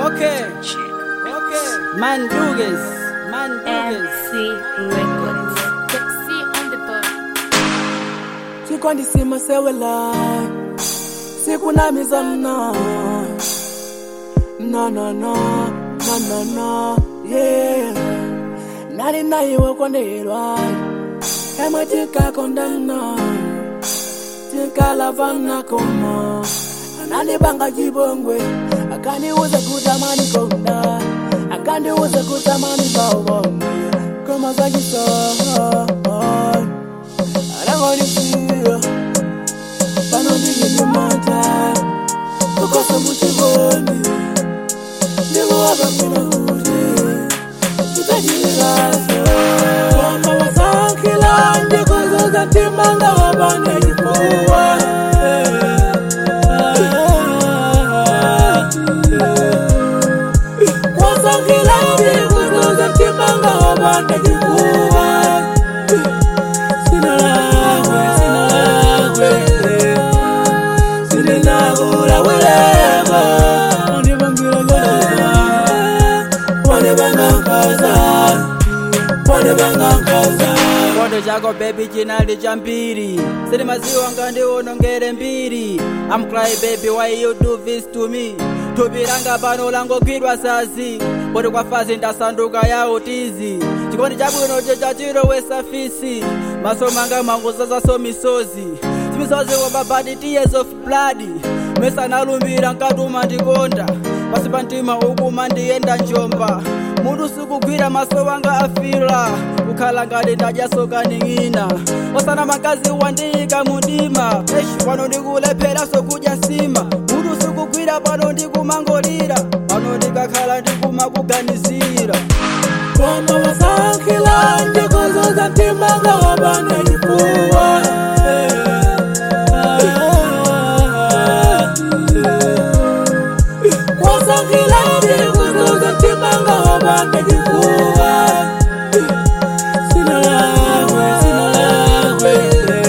Okay. Okay. Mandugas. Mandugas. MC Records. See on the bar. chikwandisima sewela sikunamiza mna no no no no no no yeah nali nayiwe kondelwa emwe tikakondana tikalavana koma anandibanga chibongwe akandiuza kutamani konda akandiuza kutamani bawonge koma zachisoa anangonisiya panondinyimimata kukosa muchivoni ndikuwakamina kuti titachilaso koma wasankhila ndikuzuza timanga wapane chifuwa wasankhila ndikuzuza timanga wapane chifuwa sinalagwe sinalagwe silinakula wilema wandibangira lolema wandibangankaza wandibangankaza Kondo chako baby chinali chambiri Sili maziwa ngandiwonongere mbiri I'm crying baby why you do this to me thupi langa pano langogwidwa sazi poti kwa fazi ndasanduka ya utizi chikondi chabwino chechachilowesa fisi maso manga mangozazaso misozi zimisozi wababadi tears of blood mesanalumbira nkatuma ndikonda pasi pa mtima ukuma ndiyenda njomba mutu sikugwira maso wanga afira kukhala ngati ndadyasoka ning'ina osana makazi wandiyika mundima eshi pano ndikulepheraso kudya nsima mutu sikugwira pano ndikumangolira pano ndikakhala ndikumakuganizira koma wasankhila ndikuzuza timanga wapane chifuwa wasankhila ndikuzuza timanga wapane chifuwa sinalagwe sinalagwe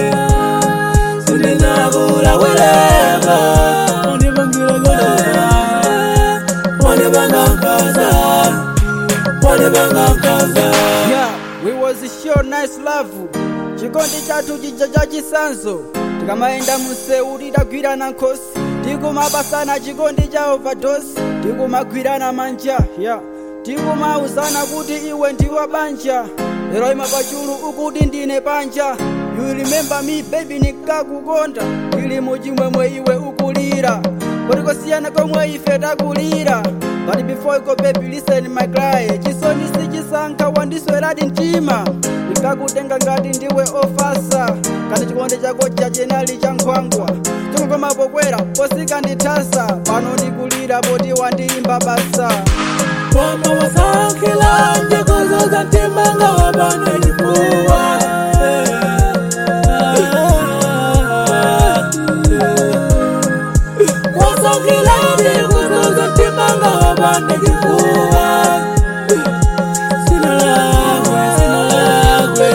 silinakula wilema wandibangira lolema wandibangankaza wandibangankaza yeah we was sure nice love chikondi chathu chija chachisanzo tikamaenda museu tidagwirana nkhosi tikumabasana chikondi cha overdose tikumagwirana manja yeah tikumauzana kuti iwe ndiwa banja lero ima pachulu ukuti ndine panja you remember me baby nikakukonda tili muchimwemwe iwe ukulira kotikosiyana komwe ife takulira but before you go baby listen my cry chisoni sichisankha wandisweradi mtima ndikakutenga ngati ndiwe ofasa kandi chikondi chako chachenali cha nkhwangwa chokokoma pokwera posika ndithasa pano ndikulira poti wandiyimba basa koma wasankhila ndikuzuza timanga wapane chifuwa wasankhila ndikuzuza timanga wapane chifuwa sinalagwe sinalagwe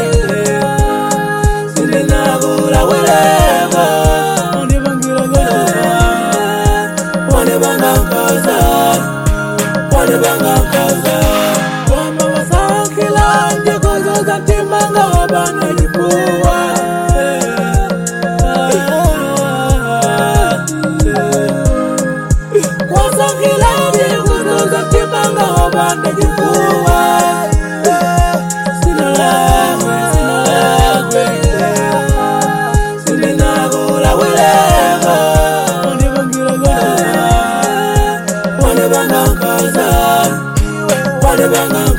silinakula wilema wandibangira lolema wandibangankaza wandibangankaza koma wasankhila ndikuzuza timanga wapane chifuwa wasankhila ndikuzuza timanga wapane chifuwa sinalagwe sinalagwe silinakula wilema wandibangira lolema wandibangankaza wandibangankaza